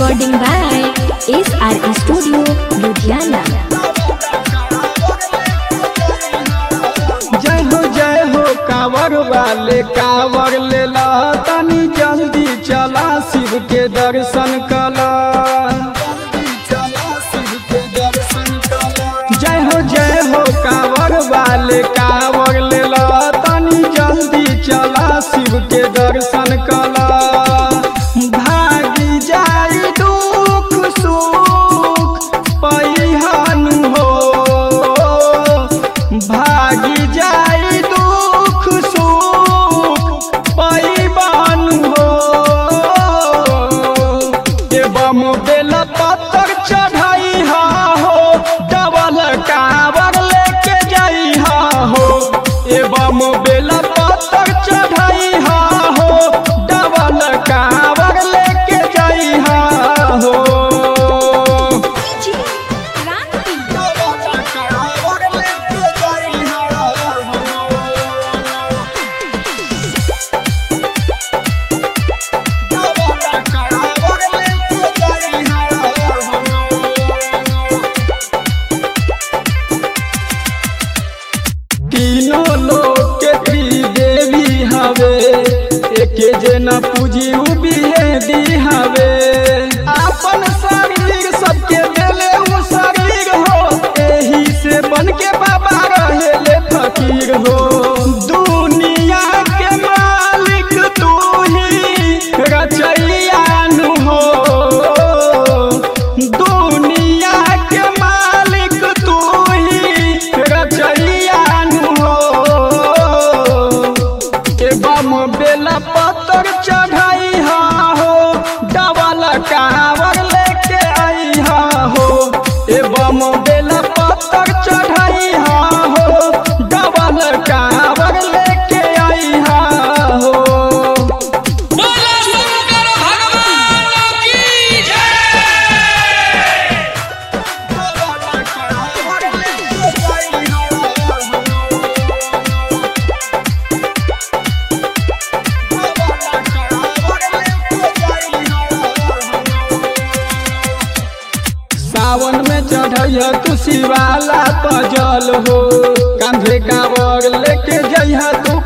Recording by SR Studio, Ludhiana. जय हो जय हो कांवर वाले कांवर ले ला तनी जल्दी चला शिव के दर्शन कला जय हो जय हो कांवर वाले कांवर ले ला तनी जल्दी चला शिव के दर्शन कला भागी जाई दुख सुख पैहान हो भागी जाई दुख सुख पैबान हो एवं बेल पत्थर चढ़ाई हा हो डबल कावर लेके जाई हा हो एवं बेल पत्थर चढ़ाई हा हो डबल कावर लेके जाई हा हो तीनों लोग के त्रिदेवी हवे एके जना पूजी उबिहे दी हवे अपन शरीर सबके देले उ शरीर हो एही से बन के बाबा रहेले फकीर हो दुनिया के मालिक तू ही रचैया नु हो दुनिया के मालिक तू ही रचैया नु हो एवं बेला पत्थर चढ़ाई हा हो डबल कावर लेके आई हा हो एवं बेला पत्थर चढ़ाई हा हो डबल कावर लेके आई हा हो बोलो शंकर भगवान की जय सावन में चढ़ैया तू शिवाला पजल हो कांधे कांवर लेके जइहा तू